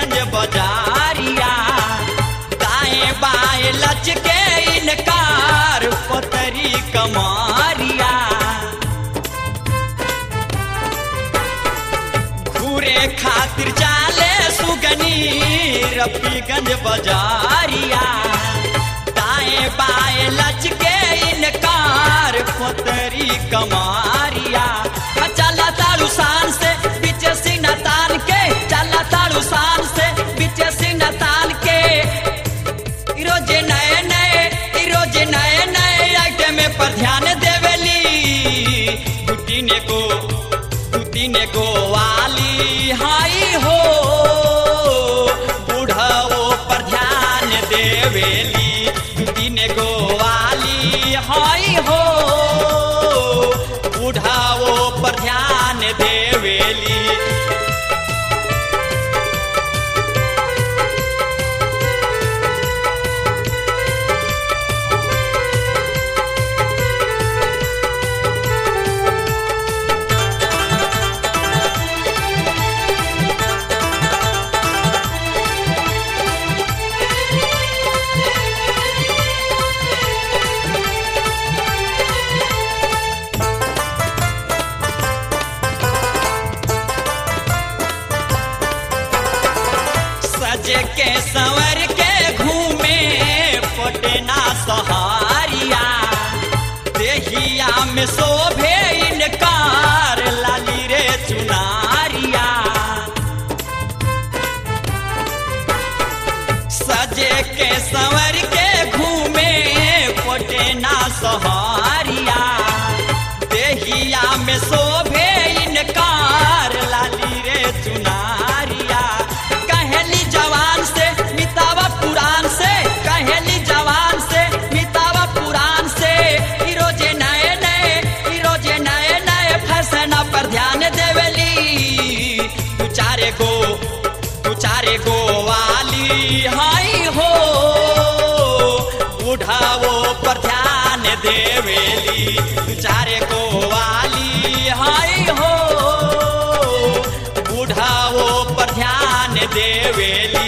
रफीगंज बाजारिया दाएं बाएं लचके इनकार पतरी कमारिया घूरे खातिर चाले सुगनी रफीगंज बाजारिया दाएं बाएं लचके इनकार पतरी कमारिया चला तारू शान से बीच सीना तान के चला तारू शान से बीच सीना तान के ई रोजे नए नए ई रोजे नए नए आइटम पर ध्यान देवेली गुटीने को गुटीने को वाली हाई हो बूढ़ाओ पर ध्यान देवेली गुटीने को वाली हाई हो बूढ़ाओ पर ध्यान देवेली सजे के संवर के घूमे पटना सहारिया देहिया में शोभे इनकार लाली रे चुनारिया सजे के संवर के घूमे पटना सहारिया देहिया में शोभे इनकार लाली रे चुनारिया कहेली जवान से मितावा पुराण से कहेली जवान से मितावा पुराण से ई रोजे नए नए ई रोजे नए नए फैशन पर ध्यान देवेली तू चारे गो तू चारे गो वाली हाई हो बुढ़ाओ पर ध्यान देवेली तू चारे गो वाली हाई हो बुढ़ाओ पर ध्यान देवेली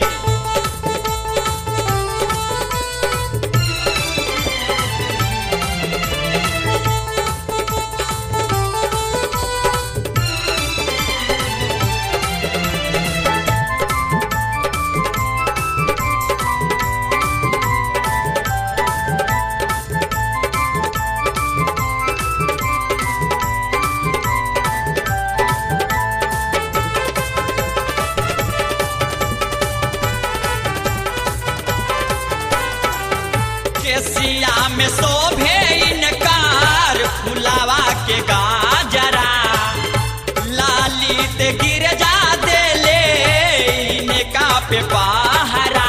केसिया में शोभे इनकार फुलावा के गाजरा लाली ते गिर जा देले इनका पे पहरा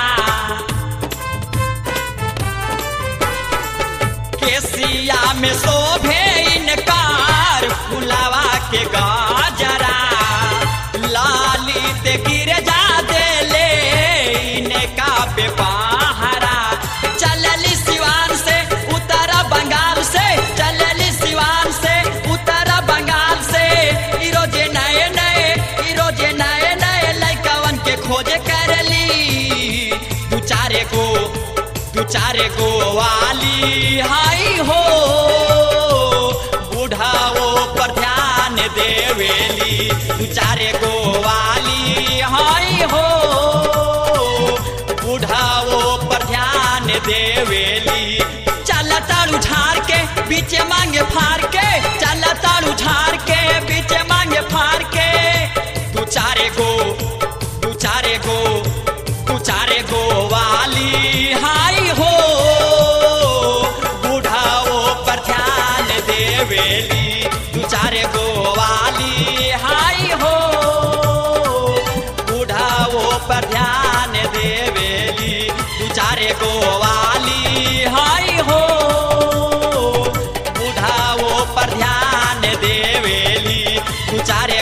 केसिया में शोभे इनकार फुलावा के गाजरा लाली ते गिर जा देले इनका पे पहरा चलली सिवान से उतरा बंगाल से चलली सिवान से उतरा बंगाल से ई रोजे नए नए ई रोजे नए नए लइकवन के खोजे करली दू चारे को दू चारे को वाली हाई हो बुढ़ाओ पर ध्यान देवेली दू चारे को वाली हाई हो बुढ़ाओ पर ध्यान देवेली चल तारू झाड़ के बीच मांगे फाड़ के चल तारू झाड़ के बीच मांगे फाड़ के दू चारे गो दू चारे गो दू चारे गो वाली हाई हो बुढ़ाओ पर ध्यान देवेली दू चारे गो वाली हाई हो बुढ़ाओ पर ध्यान देवेली दू चारे गो वाली हाई हो बुढ़ाओ पर ध्यान देवेली दू चारे